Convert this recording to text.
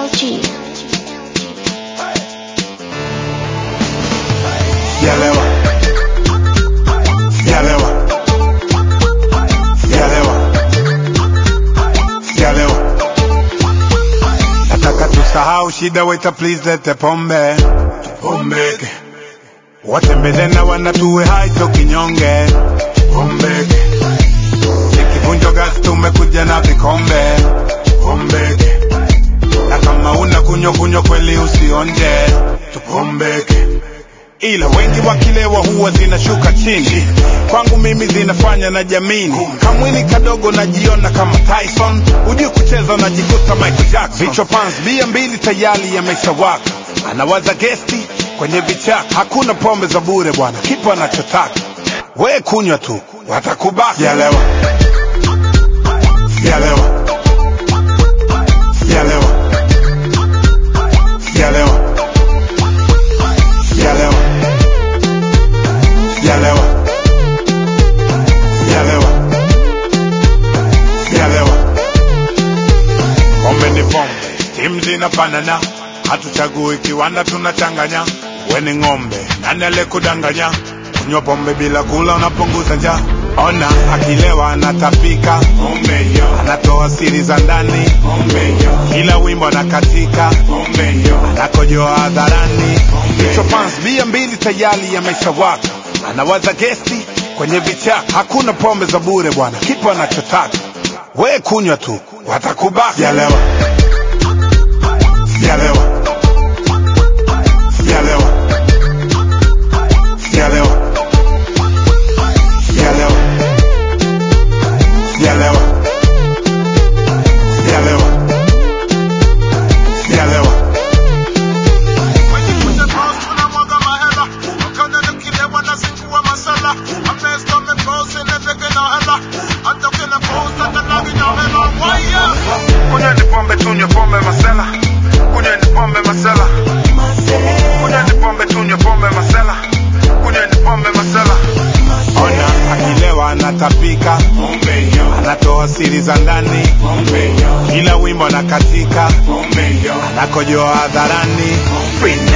LG. Sijalewa, sijalewa, sijalewa, sijalewa. Nataka tusahau shida, waiter please lete pombe, pombeke. Watembele na wanatuwe hai to kinyonge, pombeke. Nikivunjo gas tumekuja na vikombe, pombeke. Na kama una kunyo kunyo kweli usionje, tupombeke ila wengi wakilewa huwa zinashuka chini kwangu mimi zinafanya na jamini kamwili kadogo najiona kama tyson hujui kucheza unajikuta michael jackson vichwa pans bia mbili tayari yameshawaka anawaza gesti kwenye vichaka hakuna pombe za bure bwana kipo anachotaka we kunywa tu watakubaka sijalewa sijalewa sijalewa sijalewa sijalewa sijalewa sijalewa sijalewa pombe ni pombe timu zinafanana hatuchagui kiwanda tunachanganya weni ng'ombe nani alekudanganya kunywa pombe bila kula unapunguza njaa ona akilewa anatapika pombe hiyo anatoa siri za ndani pombe hiyo kila wimbo anakatika pombe hiyo anakojoa hadharani hicho pans bia mbili tayari yameshawaka anawaza gesti kwenye vichaka hakuna pombe za bure bwana kipo anachotaka we kunywa tu watakubaka sijalewa sijalewa sijalewa sijalewa sijalewa sijalewa sijalewa sijalewa Kunyweni pombe tunywe pombe masela Kunyweni pombe masela Kunyweni pombe tunywe pombe masela Kunyweni pombe masela Ona akilewa anatapika Anatoa siri za ndani Kila wimbo anakatika Anakojoa hadharani Free